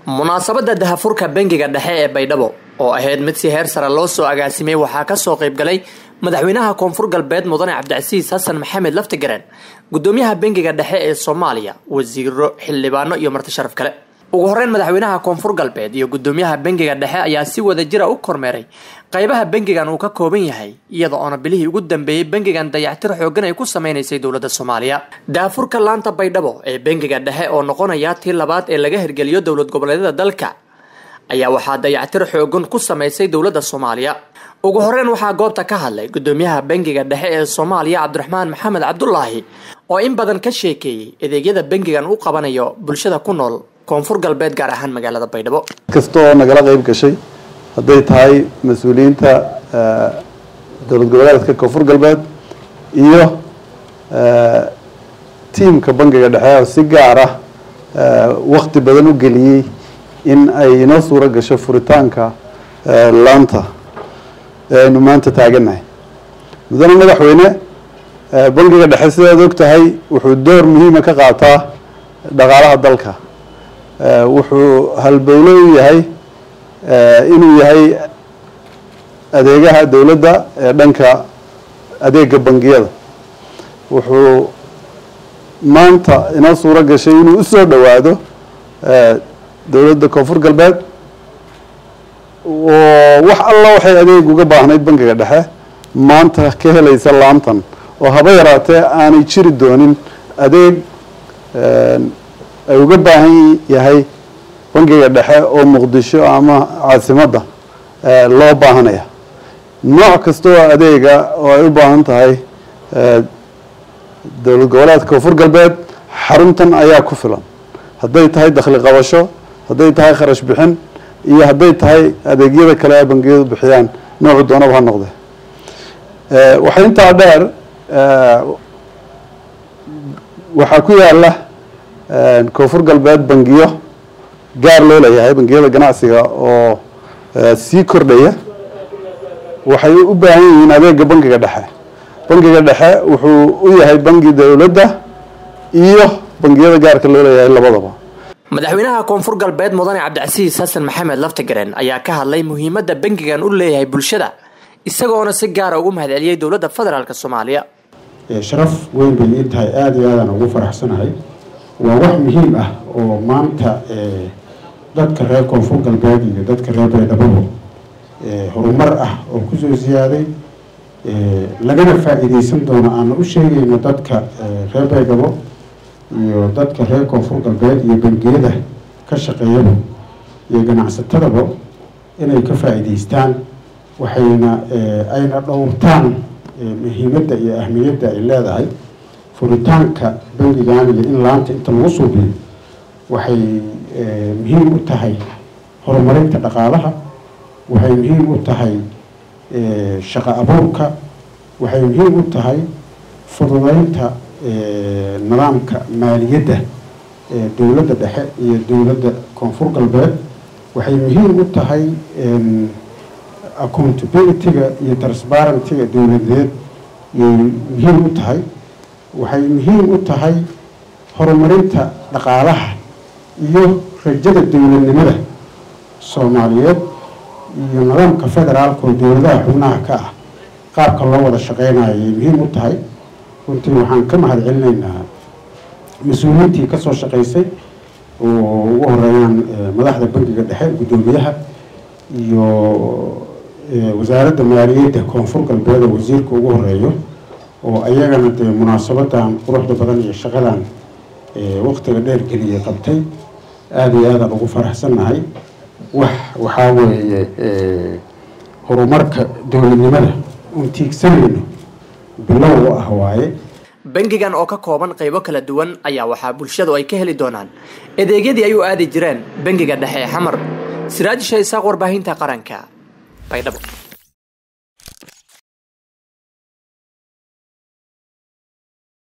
munaasabadda dahafurka bangiga dhexe ee baydhabo oo ahayd mid si heer sare loo soo agaasimay waxaa kasoo qaybgalay madaxweynaha koonfur galbeed mudane cabdicasiis xasan maxamed laftigareen gudoomiyaha bangiga dhexe ee soomaaliya wasiiro xildhibaano iyo marti sharaf kale ugu horeyn madaxweynaha koonfur galbeed iyo gudoomiyaha bangiga dhexe ayaa si wada jira u kormeeray qaybaha bangigan uu ka kooban yahay iyada oona bilihii ugu dambeeyey bangigan dayactir xoogan ay ku sameynaysay dowladda soomaaliya daafurka laanta baydhabo ee bangiga dhexe oo noqonaya tii labaad ee laga hirgeliyo dowlad goboleedyada dalka ayaa waxaa dayactir xoogan ku sameysay dowladda soomaaliya ugu horeyn waxaa goobta ka hadlay gudoomiyaha bangiga dhexe ee soomaaliya cabdiraxmaan maxamed cabdulaahi oo in badan ka sheekeeyey adeegyada bangigan u qabanayo bulshada ku nool koonfur galbeed gaar ahaan magaalada baydhabo kasta oo nagala qayb gashay hadday tahay mas-uuliyiinta dowlad goboleedka koonfur galbeed iyo tiimka bangiga dhexe oo si gaar ah wakti badan u geliyey in ay inoo suuro gasho furitaanka laanta aynu maanta taagannahay mudane madaxweyne bangiga dhexe sidaad og tahay wuxuu door muhiima ka qaataa dhaqaalaha dalka wuxuu halbowlo u yahay inuu yahay adeegaha dowladda ee dhanka adeega bangiyada wuxuu maanta inoo suuro gashay inuu usoo dhowaado dowladda koonfur galbeed oo wax alla waxay adeeg uga baahnayd bangiga dhexe maanta ka helaysa laantan oo haba yaraatee aanay jiri doonin adeeg ay uga baahan yahay bangiga dhexe oo muqdisho ama caasimadda loo baahanaya nooc kasta oo adeega oo ay u baahan tahay dowlad goboleedka koonfur galbeed xaruntan ayaa ku filan hadday tahay dakhli qabasho hadday tahay kharash bixin iyo hadday tahay adeegyada kale ay bangiyadu bixiyaan noocu doonaba ha noqde waxaa intaa dheer waxaa ku yaala koonfur galbeed bangiyo gaar loo leeyahay bangiyada ganacsiga oo sii kordhaya waxay u baahan yihiin adeega bangiga dhexe bangiga dhexe wuxuu u yahay bangi dowladda iyo bangiyada gaarka loo leeyahay labadaba madaxweynaha koonfur galbeed mudane cabdicasiis xasan maxamed laftigareen ayaa ka hadlay muhiimadda bangigan u leeyahay bulshada isagoona si gaara ugu mahadceliyey dowladda federaalk soomaaliya sharaf weyn bay ii tahay aada iyo aadaan ugu faraxsanahay waa wax muhiim ah oo maanta dadka reer koonfur galbeed iyo dadka reer baydhababo horumar ah oo kusoo siyaaday lagana faa-iideysan doono aana u sheegayno dadka reer baydhabo iyo dadka reer koonfur galbeed iyo bangiyada ka shaqeeyaba iyo ganacsatadaba inay ka faa-iideystaan waxayna ayna dhowrtaan muhiimadda iyo ahmiyadda ay leedahay furitaanka bangigan iyo in laanta inta lagu suubiyo waxay muhiim u tahay horumarinta dhaqaalaha waxay muhiim u tahay shaqo abuurka waxay muhiim u tahay fududeynta nidaamka maaliyadda dowladda dhexe iyo dowladda koonfur galbeed waxay muhiim u tahay accountability-ga iyo transparenty-ga dowladeed yay muhiim u tahay waxay muhiim u tahay horumarinta dhaqaalaha iyo rajada dowladnimada soomaaliyeed iyo nidaamka federaalka oo dowladaha xubnaha ka ah qaabka loo wada shaqeynayo ayay muhiim u tahay runtii waxaan ka mahad celinaynaa mas-uuliyiintii kasoo shaqeysay oo ugu horeeyaan madaxda bangiga dhexe guddoomiyaha iyo wasaaradda maaliyadda koonfur galbeed oo wasiirka ugu horeeyo oo ayagana dee munaasabadan quruxda badan iyo shaqadan waqtiga dheer geliyay qabtay aada iyo aadaan ugu faraxsannahay wax waxaa weeye horumarka dowladnimada uun tiigsanayno bilow u ah waaye bangigan oo ka kooban qaybo kala duwan ayaa waxaa bulshadu ay ka heli doonaan adeegyadii ay u aadi jireen bangiga dhexe ee xamar siraajisha isaaq warbaahinta qaranka baydhabo